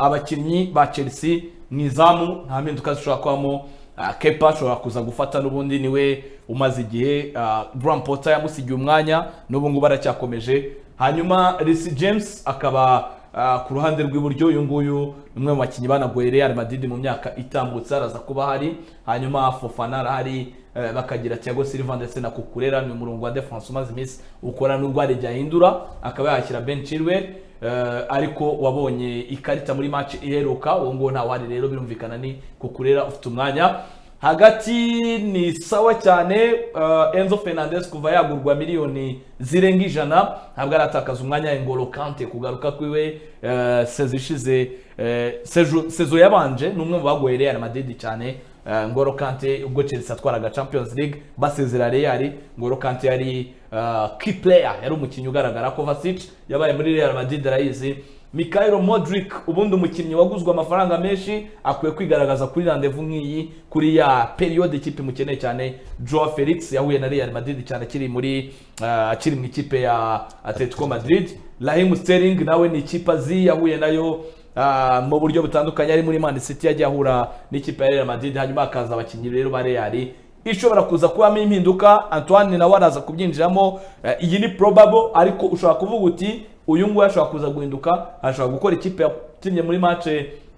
abakinnyi ba chelsea mu izamu nta mpinduka zishobora kubamo ah, kepa ashobora kuza gufata n'ubundi niwe umaze igihe ah, graham potter yamusigiye umwanya n'ubu ngubu aracyakomeje hanyuma risi james akaba ah, ku ruhande rw'iburyo uyu nguyu ni umwe mu bakinnyi banagoye real madrid mu myaka itambutse araza kuba ahari hanyuma fofana arahari eh, bakagira Thiago Silva ndetse na Kukurera ni umurongo wa defense umaze iminsi ukora n'ubwo arejya ahindura akaba yashyira Ben Chilwell Eh, ariko wabonye ikarita muri match iheruka uwo nguwo ntawari rero birumvikana ni kukurera ufite umwanya hagati ni sawa cyane eh, enzo fernandez kuva yagurwa miliyoni zirenga ijana ntabwo aratakaza umwanya ingoro kante kugaruka kwiwe eh, sezo ishize eh, sejo- sezo yabanje ni umwe mu bagoye real madrid cyane eh, ngoro kante ubwo chelsea atwaraga champions league basezera real ngoro kante yari uh, key player yari umukinnyi ugaragara Kovacic yabaye muri Real Madrid arayizi Mikhailo Modric ubundi umukinnyi waguzwe amafaranga menshi akwiye kwigaragaza kuri rendezvous nk'iyi kuri ya periode ikipe imukeneye cyane Joao Felix yahuye na Real Madrid cyane akiri muri uh, akiri mu ikipe ya Atletico Madrid Raheem Sterling nawe ni ikipe azi yahuye nayo Ah, mu buryo butandukanye ari muri Man City yagiye ahura n'ikipe ya Real Madrid hanyuma hakaza abakinnyi rero ba Real ishobora kuza kubamo impinduka Antoine nawe araza kubyinjiramo eh, iyi ni probable ariko ushobora kuvuga uti uyu nguyu ashobora kuza guhinduka ashobora gukora ikipe yakinnye muri match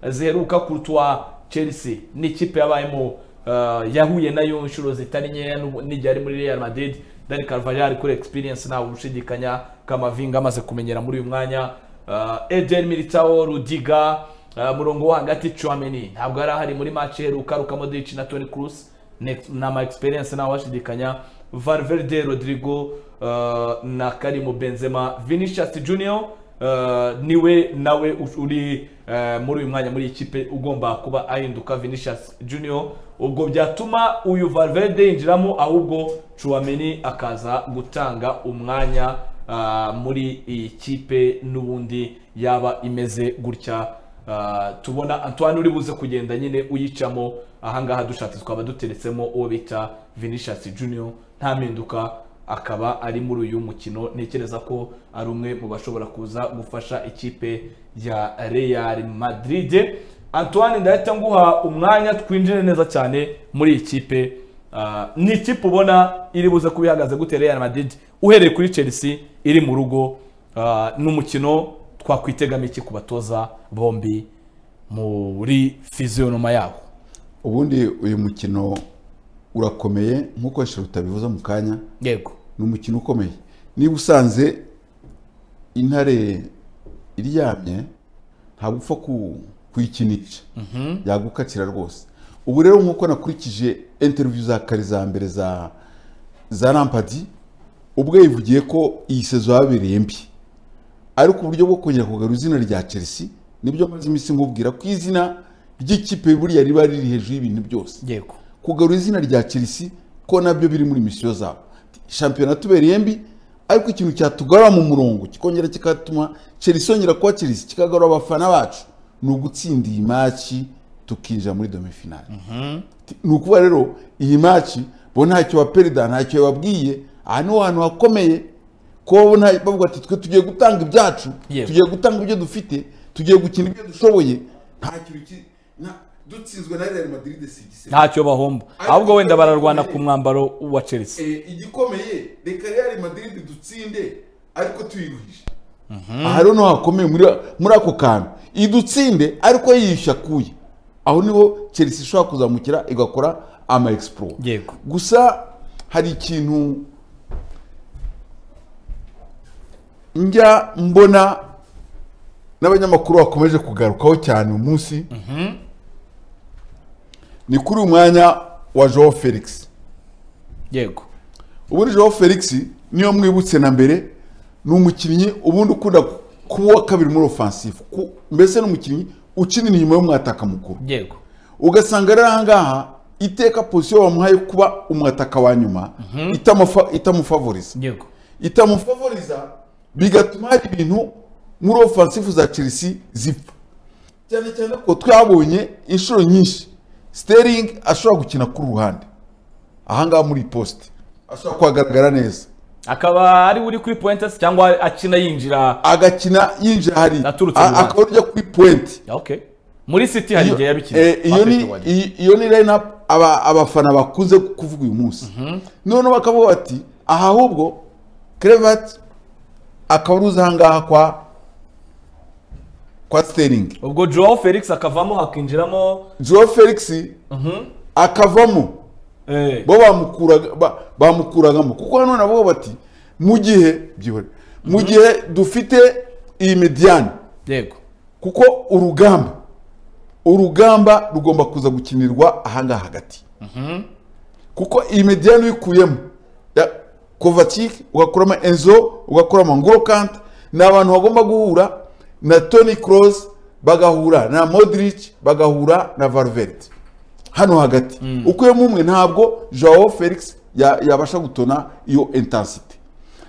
ziheruka kurutwa Chelsea ni ikipe yabayemo eh, yahuye nayo inshuro zitari nkeya n'ubu- n'igihe ari muri Real Madrid Dani Carvajal ari kuri experience ntawe ushidikanya Kamavinga amaze kumenyera muri uyu mwanya eh, Eden Militao Rudiga Uh, murongo wo hagati Chouameni ntabwo yari ahari muri match iheruka Luka Modric na Toni Kroos Next- ni ama experience nawe washidikanya Valverde Rodrigo uh, na Karim Benzema Vinicius Junior uh, niwe nawe u- uri uh, muri uyu mwanya muri iyi kipe ugomba kuba ahinduka Vinicius Junior ubwo byatuma uyu Valverde yinjiramo ahubwo Chouameni akaza gutanga umwanya uh, muri iyi kipe n'ubundi yaba imeze gutya Ah, tubona antoine uri buze kugenda nyine uyicamo ahangaha dushatse twaba duteretsemo uwo bita vinicius junior nta mpinduka akaba ari muri uyu mukino ntekereza ko ari umwe mu bashobora kuza gufasha ikipe ya real madrid antoine ndahita nguha umwanya twinjire neza cyane muri iyi kipe Ah, ni ikipe ubona iri buze kuba ihagaze gute real madrid uhereye kuri chelsea iri mu rugo Ah, n'umukino twakwitegamo iki ku batoza bombi muri fiziyonoma yabo ubundi uyu mukino urakomeye nk'uko shiruta bivuze mu kanya yego ni umukino ukomeye niba usanze intare iryamye ntabwo upfa ku- kuyikinisha yagukatira rwose ubu rero nk'uko nakurikije interiviyu za kare za mbere za za rampadi ubwo yivugiye ko iyi sezo yabereye mbi ariko uburyo bwo kongera kugarura izina rya chelsea nibyo amaze iminsi nkubwira ko izina ry'ikipe buriya riba riri hejuru y'ibintu byose yego kugarura izina rya chelsea ko nabyo biri muri misiyo zabo shampiyona tubereye mbi ariko ikintu cyatugarura mu murongo kikongera kikatuma chelsea yongera kuba chelsea kikagarura abafana bacu ni ugutsinda iyi maci tukinjira muri domifinali ni ukuvuga rero iyi maci bo ntacyo baperida ntacyo yababwiye aha niho hantu hakomeye kuba bo nta- bavuga ati twe tugiye gutanga ibyacu Yewe. tugiye gutanga ibyo dufite tugiye gukina ibyo dushoboye nta kintu ki- nta- dutsinzwe na real madrid si igisebe ntacyo bahomba ahubwo wenda bararwana ku mwambaro wa chelsea Eh, igikomeye reka real madrid dutsinde ariko tuyiruhije aha rero niho hakomeye muri muri ako kantu idutsinde ariko yiyisha kuye aho niho chelsea ishobora kuzamukira igakora ama explore Yego. gusa hari ikintu njya mbona n'abanyamakuru bakomeje kugarukaho cyane uyu munsi ni kuri uyu mwanya wa joao felix yego ubundi Joao Felix niyo mwibutse na mbere ni umukinnyi ubundi ukunda kuwa kabiri muri offensive ku- mbese ni umukinnyi ukinira inyuma y'umwataka mukuru yego ugasanga rero ahangaha iteka posiyo bamuhaye kuba umwataka wa nyuma itamufa- itamufavoriza yego itamufavoriza bigatuma hari ibintu muri offensive za Chelsea zipfa cyane cyane ko twabonye inshuro nyinshi Sterling ashobora gukina kuri ruhande ahangaha muri iyi poste ashobora kuhagaragara neza akaba ari uri kuri pointasi cyangwa akina yinjira agakina yinjira hari Naturutse mu a- Rwanda. akaba urya kuri puwenti Ah, okay muri city hari igihe yabikinnye Eh, iyo ni iyi- iyo ni line up aba- abafana bakunze kuvuga uyu munsi noneho bakavuga bati aha ahubwo kerevat akaba uruzi ahangaha kwa kwa steringi ubwo joao felix akavamo hakinjiramo joe felix akavamo eh, bo bamukuraga ba- bamukuragamo kuko hano navuga bati mu gihe byihorere mu gihe dufite iyi mediyani yego kuko urugamba urugamba rugomba kuza gukinirwa ahangaha hagati kuko iyi mediyani uyikuyemo kovacic ugakuramo enzo ugakuramo ngorokante ni abantu bagomba guhura na tony cross bagahura na modric bagahura na valverde hano hagati ukuyemo umwe ntabwo joao felix ya- yabasha gutona iyo intensite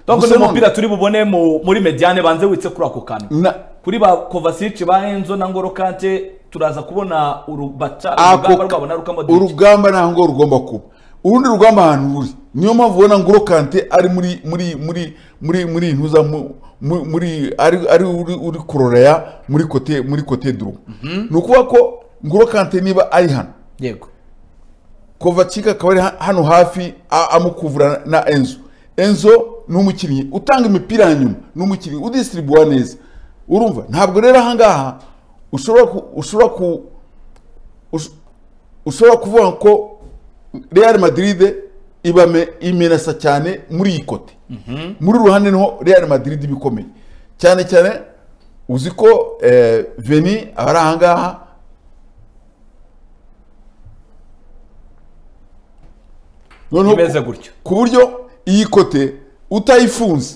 donc Gusa niyo none- mupira turi bubone mu- muri mediane banze witse kuri ako kantu na- kuri ba kovacic ba enzo na ngoro kante turaza kubona urubaca Ako- urugamba rwabo na rukamodic urugamba ntaho ngo rugomba kuba urundi rugamba ahantu ruri niyo mpamvu ubona nguro kante ari muri muri muri muri muri ntuza mu- mu- muri ari ari uri uri kuroraya muri kote muri kote duru ni ukuvuga ko nguro kante niba ari hano yego kovacika akaba ari ha- hano hafi a- amukuvura na enzo enzo ni umukinnyi utanga imipira hanyuma ni umukinnyi udisitiribuwa neza urumva ntabwo rero ahangaha ushobora ku ushobora ku ush- ushobora kuvuga ko real madrid ibame imenasa cyane muri iyi kote muri uru ruhande niho real madrid iba ikomeye cyane cyane uzi ko eh, veni aba ari ahangaha noneho ku- imeze gutyo ku buryo iyi kote utayifunze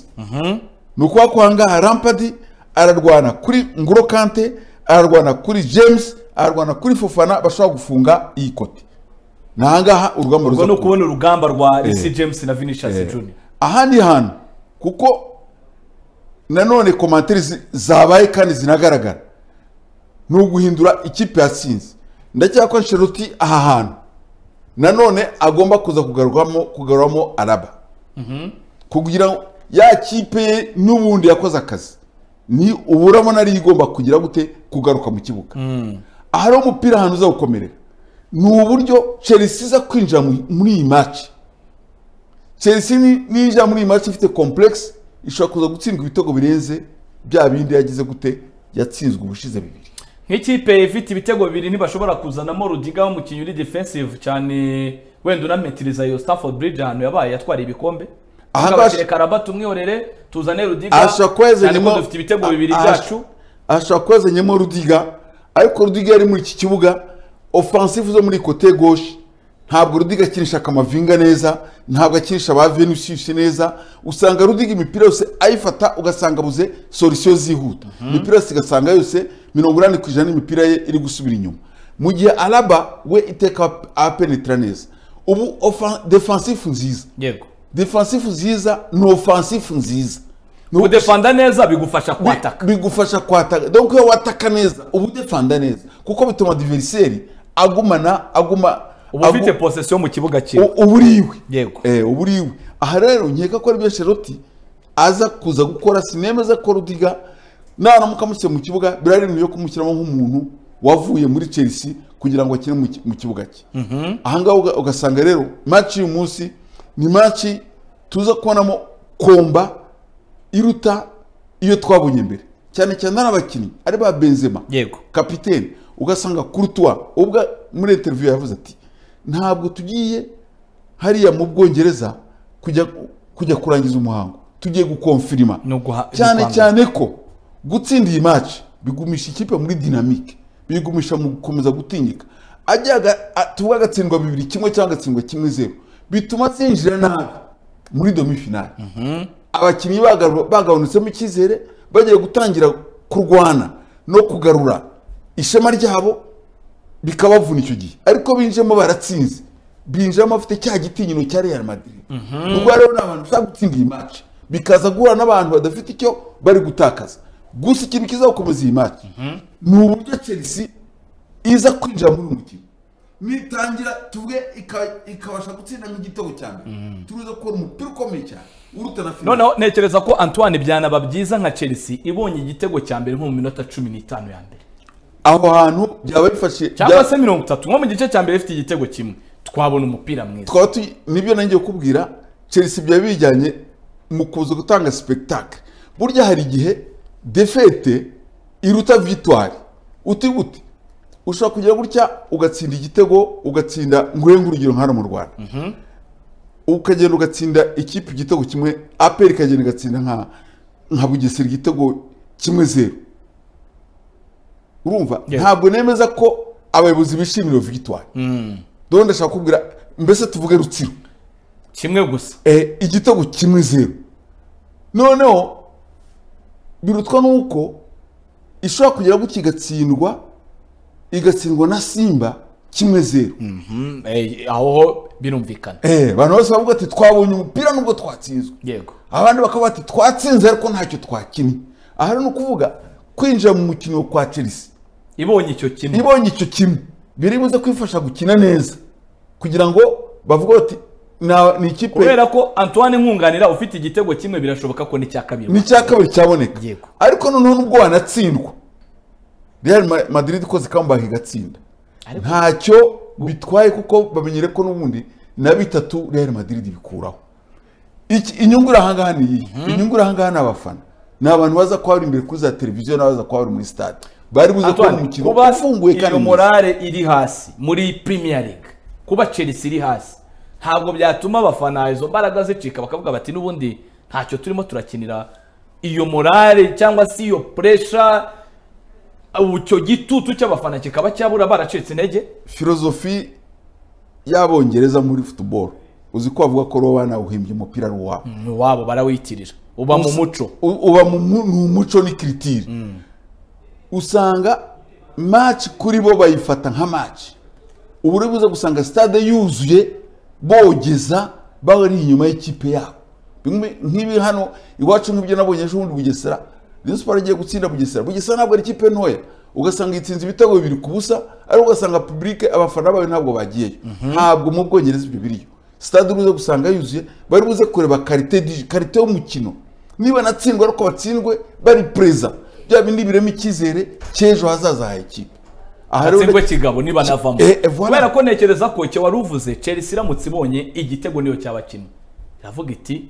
ni ukuba ko ahangaha rampadi ararwana kuri nguro kante ararwana kuri james ararwana kuri fofana bashobora gufunga iyi kote ni ahangaha urugamba ubwo ruza ni kuba. ukubona urugamba rwa risi james na vinicius junior ahandi hantu kuko nanone komantere zi- zabaye kandi zinagaragara ni uguhindura ikipe yatsinze ndacyakora nsheroti aha hantu nanone agomba kuza kugarurwamo kugaruramo araba kugira ngo ya kipe ye n'ubundi yakoze akazi ni uburamo nari igomba kugira gute kugaruka mu kibuga ahari umupira ahantu uza gukomerera ni uburyo chelsea iza kwinjira mu- muri iyi maci chelsea ni- ninjira muri iyi maci ifite complex ishobora kuza gutsindwa ibitego birenze bya bindi yagize gute yatsinzwe ubushize bibiri nk'ikipe ifite ibitego bibiri ntibashobora kuzanamo rudiga w'umukinnyi uri defensive cyane wenda unametiriza iyo stafford bridge ahantu yabaye yatwara ibikombe Aha Ahubwo bati, ngaha- reka raba tumwiyorere tuzane rudiga ashobora kuba cyane ko yazanyemo dufite ibitego bibiri aha- byacu ashobora kuba yazanyemo rudiga ariko rudiga yari muri iki kibuga offensive zo muri kote gauche ntabwo rudiga akinisha akamavinga neza ntabwo akinisha ba venusius neza usanga rudiga imipira yose ayifata ugasanga abuze solution zihuta imipira yose igasanga yose mirongo inani ku ijana y'imipira ye iri gusubira inyuma mu gihe araba we iteka apenetra neza ubu offen- defensive nziza yego defensive nziza ni offensive nziza Ni ubu- kudefanda neza bigufasha kwataka bigufasha kwataka donc iyo wataka neza uba udefanda neza kuko bituma diveriseri agumana aguma uba ufite agu- posesiyo mu kibuga u- cyiwe uba uri iwe Yego. Eh, uba uri iwe aha rero nkeka ko aribyo sheroti aza kuza gukora sinema aza gukora udiga naramuka amushyira mu kibuga biraremewe yo kumushyiramo nk'umuntu wavuye muri chelsea kugira ngo akine mu ki- mu kibuga cye aha ngaha uga- ugasanga rero match y'uyu munsi ni match tuza kubonamo komba iruta iyo twabonye mbere cyane cyane ari abakinnyi ari ba benzema yego kapitene ugasanga kurutuwa ubwo muri interiviyu yavuze ati ntabwo tugiye hariya mu bwongereza kujya kujya kurangiza umuhango tugiye gukonfirima Ni uguha- cyane guhangana. cyane ko gutsinda iyi maci bigumisha ikipe muri dinamike bigumisha mu gukomeza gutinyika ajya aga- a- tuvuge agatsindwa bibiri kimwe cyangwa agatsindwa kimwe zeru bituma zinjira nabi muri domifinali abakinnyi bagaru- bagabanutsemo icyizere bagiye gutangira kurwana no kugarura ishema ryabo bikabavuna icyo gihe ariko binjemo baratsinze binjiramo bafite cya gitinyiro cya Real Madrid ubwo rero ni abantu bashaka gutsinda iyi match bikaza guhura n'abantu badafite icyo bari gutakaza gusa ikintu kizakomeza iyi match ni uburyo Chelsea iza kwinjira muri uyu mukino nitangira tuvuge ika- ikabasha gutsinda nk'igitego cya mbere turuza gukora umupira ukomeye cyane uruta na fina noneho ntekereza ko antoine byanaba byiza nka chelsea ibonye igitego cya mbere nko mu minota cumi n'itanu ya mbere aho hantu byaba bifashe cyangwa se mirongo itatu nko mu gice cya mbere ifite igitego kimwe twabona umupira mwiza twaba tuyi nibyo nanjye kukubwira chelsea byaba bijyanye mu kuza gutanga sipegitake burya hari igihe defete iruta vitwari uti gute ushobora kugira gutya ugatsinda igitego ugatsinda nguhenge urugero nka hano mu rwanda ukagenda ugatsinda ikipe igitego kimwe aperi ikagenda igatsinda nka nka bugesera igitego kimwe zeru urumva Yeah. ntabwo nemeza ko abayobozi bishimira iyo victoire dore ndashaka kubwira mbese tuvuge rutsiro kimwe gusa eh, igitego kimwe zeru noneho birutwa n'uko ishobora kugera gutya igatsindwa igatsindwa na simba kimwe zeru Mhm, eh, aho ho birumvikana Eh, abantu bose bavuga ati twabonye umupira nubwo twatsinzwe yego abandi bakavuga ati twatsinze ariko ntacyo twakinnye aha ni ukuvuga kwinjira mu mukino kwa chelsea ibonye icyo kimwe ibonye icyo kimwe biri buze kwifasha gukina neza kugira ngo bavuge bati "Na- ni ikipe kubera ko antoine nkunganira ufite igitego kimwe birashoboka ko n'icya kabiri ni icya kabiri cyaboneka Yego. ariko noneho nubwo wanatsindwa real Ma- madrid ikoze comeback igatsinda Ariko- ntacyo bitwaye kuko bamenyere ko n'ubundi na bitatu real madrid bikuraho Iki- inyungu iri ahangaha ni iyi inyungu iri ahangaha ni abafana ni abantu baza kuba bari imbere kuri za televiziyo n'abaza kuba bari muri stade bari buze kubona Antoine, umukino kuba ufunguye kandi iyo mwiza. morale iri hasi muri premier league kuba chelsea iri hasi ntabwo byatuma abafana izo mbaraga zicika bakavuga bati n'ubundi ntacyo turimo turakinira iyo morale cyangwa se iyo pressure ubu icyo gitutu cy'abafana kikaba cyabura baracitse intege filozofi y'abongereza muri football uzi ko bavuga ko roba banawuhimbye umupira ari uwabo ni uwabo barawitirira uba mu muco U- uba mu mu- ni umuco ni kiritiri usanga match kuri bo bayifata nka match ubu uri buze gusanga stade yuzuye bogeza bari inyuma y'ikipe yabo Bimwe- nk'ibi hano iwacu nk'ibyo nabonye ejo bundi bugesera Rayon Sport igiye gutsinda bugesera bugesera ntabwo ari ikipe ntoya ugasanga itsinze ibitego bibiri ku busa ariko ugasanga public abafana bayo ntabwo bagiyeyo ntabwo mu bwongereza ibyo biriyo stade uruze gusanga yuzuye bari buze kureba karite di- karite y'umukino niba natsindwa ariko batsindwe bari preza bya bindi birema icyizere cy'ejo hazaza ha ikipe aha rero atsindwe kigabo nibanavamo Eh, eh, voilà. kubera ko ntekereza ko cyo wari uvuze chelsea iramutse ibonye igitego niyo cyaba kimwe iravuga iti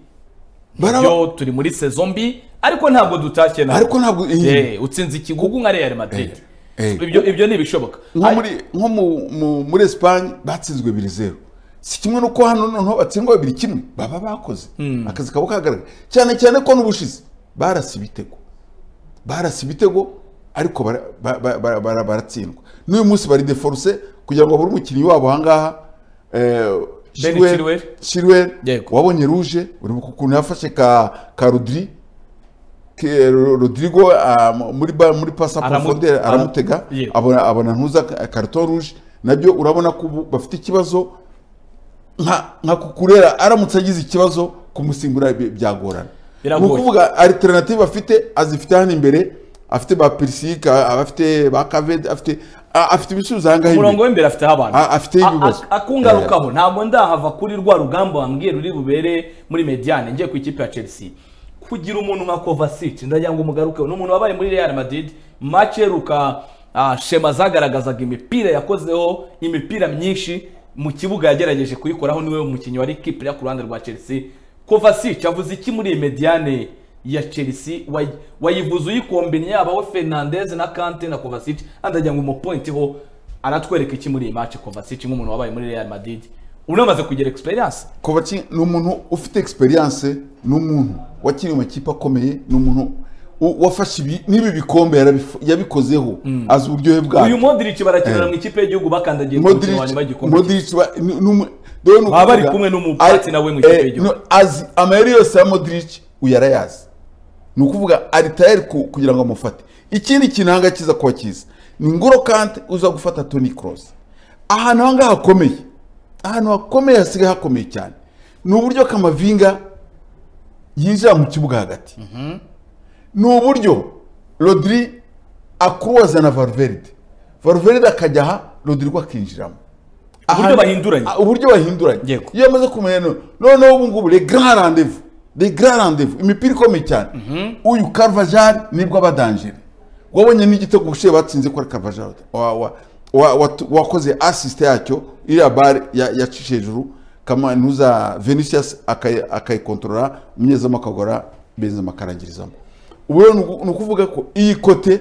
Baraba- byo turi muri saison mbi ariko ntabwo dutashye na ariko ntabwo Eh, utsinze ikigugu nka real madrid Eh, eh. ibyo ibyo ni ibishoboka nko Ari- muri nko mu- mu- muri esipanye batsinzwe ibiri zeru si kimwe nuko hano noneho batsindwa bibiri kimwe baba bakoze akazi kabo kagaragara cyane cyane ko n'ubushize barasa ibitego barasa ibitego ariko bara- ba- ba- ba- bara- baratsindwa n'uyu munsi bari deforce kugira ngo babure umukinnyi wabo ahangaha Ben Chilwell. shirweri Yego. wabonye ruje uribuka ukuntu yafashe ka ka rodiri ke- Ro- rodrigo ah, mu- muri ba- muri pasa Aramu- profondere aramu- aramutega Yego. abona abona ntuza karito ruje nabyo urabona ko ubu bafite ikibazo nka nka kukurera aramutse agize ikibazo kumusimbura bi- byagorana ni Biragoye. ukuvuga alternative afite azifite hano imbere afite ba pirisike afite ba kavede afite a- afite ibisubizo aha ngaha umurongo imbere w'imbere afiteho abantu A- afiteho A- ibibazo. a- akungarukaho ntabwo ndahava kuri rwa rugamba wambwiye ruri bubere muri mediane ngiye ku ikipe ya chelsea kugira umuntu nka kovacic ndagira ngo umugarukeho ni umuntu wabaye muri real madrid match iheruka ah, shema zagaragazaga imipira yakozeho imipira myinshi mu kibuga yagerageje kuyikoraho niwe mukinnyi wari kipira ku ruhande rwa chelsea kovacic avuze iki muri iyi mediane ya chelsea Way- wayivuze uyikombine yaba we fernandez na kante na kovacic andagira ngo umupointiho aratwereka iki muri iyi match Kovacic nk'umuntu wabaye muri Real Madrid unamaze kugira experience Kovacic ni umuntu ufite experience ni umuntu wakiriye amakipe akomeye ni umuntu u- wafashe ibi n'ibi bikombe yarabif- yabikozeho azi uburyohe uyu bwayo Modric barakinira Eh. mu ikipe y'igihugu bakandagiye ku mukino wa nyuma w'igikombe Modric ba- ni- ni umu- dore ni Baba bari ukuvuga- kumwe n'umubatsi Ari- na we mu ikipe eh, y'igihugu. no, azi amayeri yose ya Modric uyu arayazi ni ukuvuga ari tayari ku- kugira ngo amufate ikindi kintu ahanga kiza kuba cyiza ni ngoro kante uza gufata Toni Kroos ahantu ahangaha hakomeye ahantu hakomeye hasigaye hakomeye cyane ni uburyo kamavinga yinjira mu kibuga hagati ni uburyo rodiri akuruwaza na varveride varveride akajya aha rodirigo akinjiramo uburyo bahinduranye Ah, uburyo bahinduranye Yego. iyo amaze kumenya no- noneho ubu ngubu le grand rendez-vous le grand rendez-vous imipira ikomeye cyane uyu Carvajal nibwo abadanjira wabonye n'igitego gushiye batsinze kuri Carvajal wa- wa- wa- watu- wakoze assist yacyo iriya bare yacishe hejuru kamanuza Vinicius akayi- akayikontorora umunyezamu akagora Benzema akarangirizamo ubu rero ni uku- ni ukuvuga ko iyi kote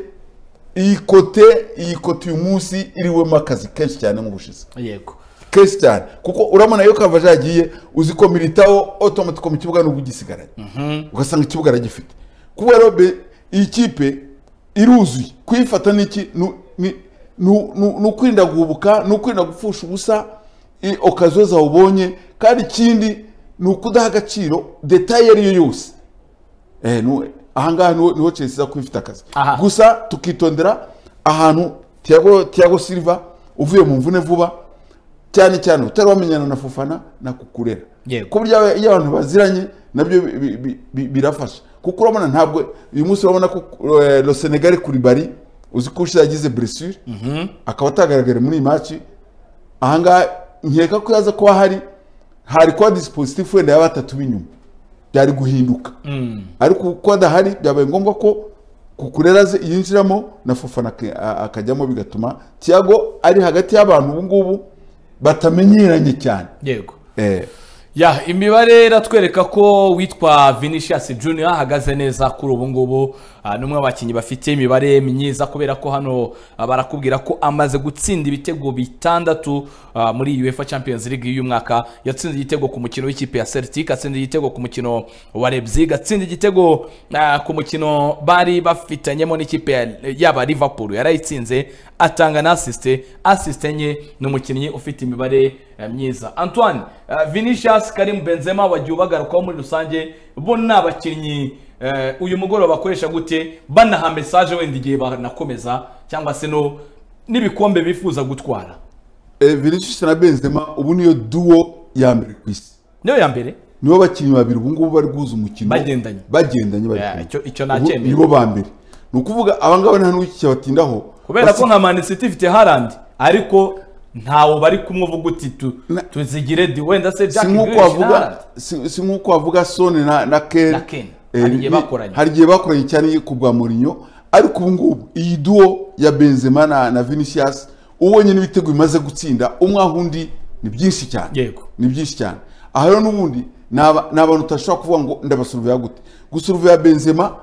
iyi kote iyi kote uyu munsi iriwemo akazi kenshi cyane mu bushize yego kenshi cyane kuko uramubona iyo kavaje yagiye uzi ko militaho otomatiko mu kibuga nubwo ugisigaranye ugasanga ikibuga aragifite kuba rero be- iyi kipe iruzuye kuyifata n'iki ni- ni- ni- ni ni ukwirinda guhubuka ni ukwirinda gupfusha ubusa i- okaziyo zawubonye kandi ikindi ni ukudaha agaciro detaye iyo ari yo yose Eh, nu- ahangaha niho niho Chelsea iza kuba ifite akazi Aha. gusa tukitondera ahantu Thiago Thiago Silva uvuye mu mvune vuba cyane cyane utari wamenyana na Fofana na Kukurera Yego. ku buryo iyo abantu baziranye nabyo bi- bi- bi- bi- birafasha kuko urabona ntabwo uyu munsi urabona ko eh, Lo Senegal Koulibaly uzi ko ushize yagize blessure akaba atagaragara muri iyi match ahangaha nkeka ko yaza kuba hari hari kuba dispositif wenda yaba batatu b'inyuma byari guhinduka ariko kuko adahari byabaye ngombwa ko kukurera ze yinjiramo na fofana ak- a- akajyamo bigatuma tiago ari hagati y'abantu ubu ngubu batamenyeranye cyane yego eh. ya imibare iratwereka ko uwitwa Vinicius Junior ahagaze neza kuri ubu ngubu Ah, ni umwe mu bakinnyi bafite imibare myiza kubera ko hano ah, barakubwira ko amaze gutsinda ibitego bitandatu ah, muri UEFA Champions League y'uyu mwaka yatsinze igitego ku mukino w'ikipe ya Celtic atsinze igitego ku mukino wa Leipzig atsinze igitego ah, ku mukino bari bafitanyemo n'ikipe ya- yaba Liverpool yarayitsinze atanga na assiste assiste enye ni umukinnyi ufite imibare eh, myiza Antoine eh, Vinicius Karim Benzema wagiye ubagarukaho muri rusange bo ni abakinnyi eh, uyu mugoroba bakoresha gute banaha message wenda igihe banakomeza cyangwa se no n'ibikombe bifuza gutwara Eh, vinicius na benzema ubu niyo duwo ya mbere ku isi niyo ya mbere nibo bakinnyi babiri ubu ngubu bari guhuza umukino Bagendanye. bagendanye bari Yeah, kumwe. icyo- icyo Ubu nacyemera. nibo ba mbere ni ukuvuga aba ngaba nta n'uwiki cyabatindaho kubera ko nka Man City ifite Haaland ariko ntawo bari kumwe uvuga uti tu- Na- tuzigire di wenda se si Jack nk'uko Grealish na wavuga Haaland si si nk'uko wavuga Son na na Kane Na Kane. Eh, Hari igihe ni- bakoranye. hari igihe bakoranye cyane ku bwa Mourinho ariko ubu ngubu iyi duo ya Benzema na na Vinicius ubonye n'ibitego bimaze gutsinda umwe aho undi ni byinshi cyane Yego. ni byinshi cyane aha rero n'ubundi ni aba- ni abantu utashobora kuvuga ngo ndabasuruveya gute gusuruveya Benzema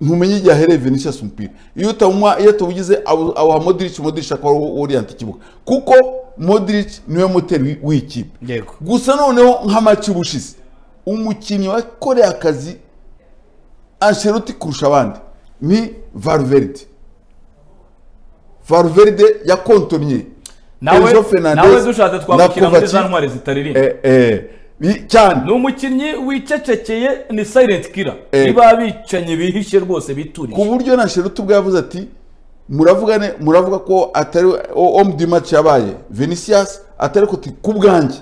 ntumenye igihe ahereye Vinicius umupira iyo utawunywa iyo atawugize awu- awuha Modric Modric akaba ariwo orient ikibuga kuko Modric niwe moteri w'i- w'iyi kipe Yego. gusa noneho nk'amaci ubushize umukinnyi wakoreye akazi Ancelotti kurusha abandi ni Valverde Valverde yakontonye nawe Enzo Fernandez nawe dushatse twamukina na muri Kovacic. za ntwari zitaririmba Eh, eh, ni- cyane ni umukinnyi wicecekeye ni silent killer Eh. niba abicanyi bihishe rwose ku biturije buryo na Ancelotti ubwo yavuze ati muravuga ne muravuga ko atari homme du match yabaye Vinicius atari ko ti- ku bwanjye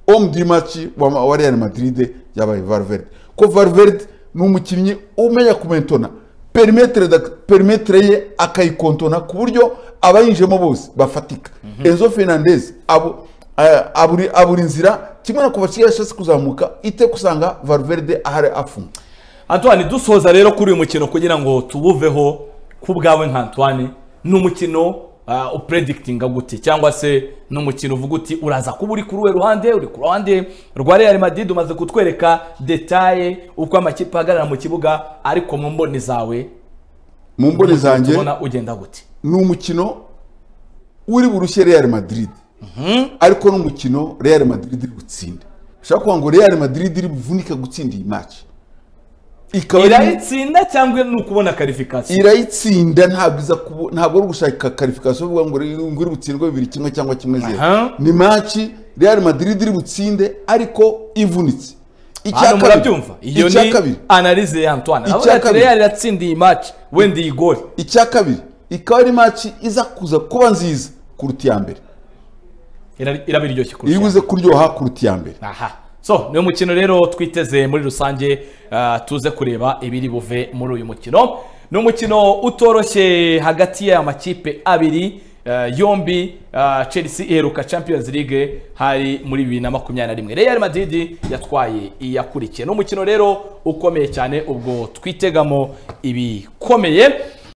homme du match wa, wa Real Madrid yabaye Valverde ko Valverde ni umukinnyi umenya kumentona perimetere da- perimetere ye akayikontona ku buryo abayinjemo bose bafatika Enzo Fernandez abo eh, aburi aburi inzira kimwe na Kovacic yashatse kuzamuka ite kusanga Valverde ahari afunga Antoine dusoza rero kuri uyu mukino kugira ngo tubuveho ku bwawe nka Antoine ni umukino ah, upredictinga gute cyangwa se ni umukino uvuga uti uraza kuba uri kuri uwe ruhande uri ku ruhande rwa Real Madrid umaze kutwereka detaye uko amakipe ahagarara mu kibuga ariko mu mboni zawe mu mboni zanjye tubona ugenda gute ni umukino uri burushye Real Madrid ariko ni umukino Real Madrid iri gutsinda ushobora kuvuga ngo Real Madrid iri buvunike gutsinda iyi match ikaba ari- irayitsinda cyangwa ni ukubona karifikasiyo irayitsinda ntabwo iza kubu- ntabwo ari ugushaka karifikasiyo uvuga ngo iri- ngo iri butsindwe bibiri kimwe cyangwa kimwe zeru Aha. ni match Real Madrid iri butsinde ariko ivunitse hano murabyumva iyo icya ni kabiri analize ya Antoine Icya avuga ati kabiri. Real iratsindiye match wenda iyi gol icya kabiri ikaba ari match iza kuza kuba nziza kuruta iya mbere Ira- irabiryoshye kurusha iyo ibuze kuryoha kuruta iya mbere aha so ni umukino rero twiteze muri rusange ah, tuze kureba ibiri buve muri uyu mukino ni umukino utoroshye hagati y'aya makipe abiri eh, yombi ah, chelsea iheruka champions league hari muri bibiri na makumyabiri na rimwe real madrid yatwaye iyakurikiye ni umukino rero ukomeye cyane ubwo twitegamo ibikomeye